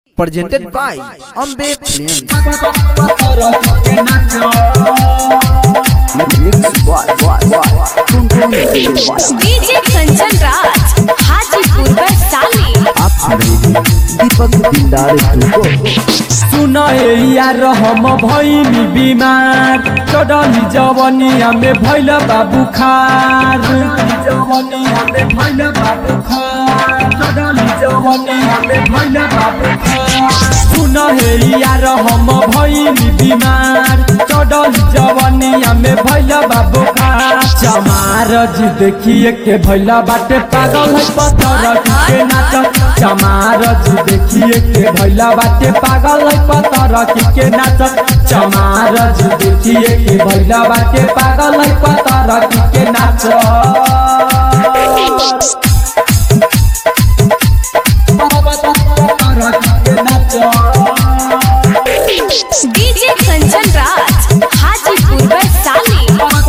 presented by Ambe Films. Mixed by, by, by, Tung DJ Kanchan Raj Hajipur Vaishali आप सुन रहे हैं दीपक दिलदार को सुन हे यार हम भैनी बिमार चढ़ली जवनिया में भैल बाबू खार जवनिया में भैल बाबू खार चढ़ली जवनिया में भैल बाबू खार सुन हे यार हम भैनी बिमार चढ़ली जवनिया में भैल बाबू खार चमारज देखिए के भैला बाटे पागल है पत्थर के नाच चमारज देखिए के भैला बाटे पागल है पत्थर के नाच चमारज देखिए के भैला बाटे पागल है पत्थर के नाच डीजे कंचन राज हाजीपुर वैशाली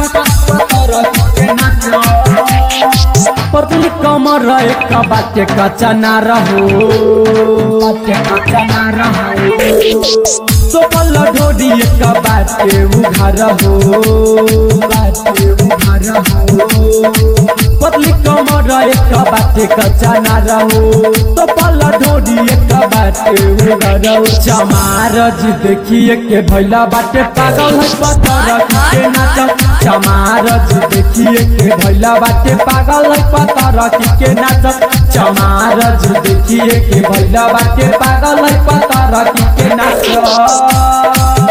पतली कमर एक बाटे कच्चा ना रहो बाटे कच्चा ना रहो सोपल ढोडी एक बाटे उघार हो बाटे उघार हो पतली कमर एक बाटे कच्चा ना रहो सोपल ढोडी एक बाटे उघार हो चमारज देखिए के भैला बाटे पागल है पत्थर के नाच चमारज देखिए के भैला बाटे पागल है पत्थर के नाच चमारज देखिए के भैला बाटे पागल है पत्थर के नाच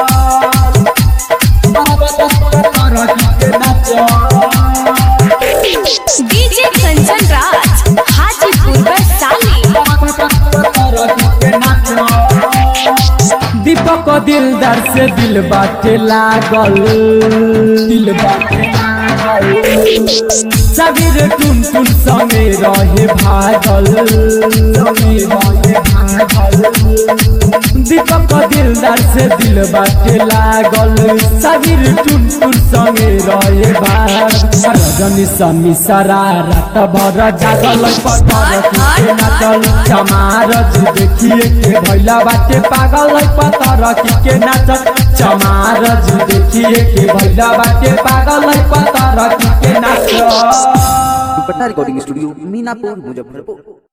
डीजे कंचन राज हाजीपुर वैशाली दीपक दिलदार से दिल बाटे लागल दिल बाटे लागल सबीर टुन टुन संगे रहे भागल संगे रहे भागल दीपक दिलदार से दिल बाटे लागल सबीर टुन टुन संगे रहे भाग रजनी समी सारा रात भर जागल पत्थर के नाचल चमारज देखिए के भैला बाटे पागल पत्थर के नाचल चमारज देखिए के भैला बाटे पागल पत्थर के नाचल दुपट्टा रिकॉर्डिंग स्टूडियो मीनापुर मुजफ्फरपुर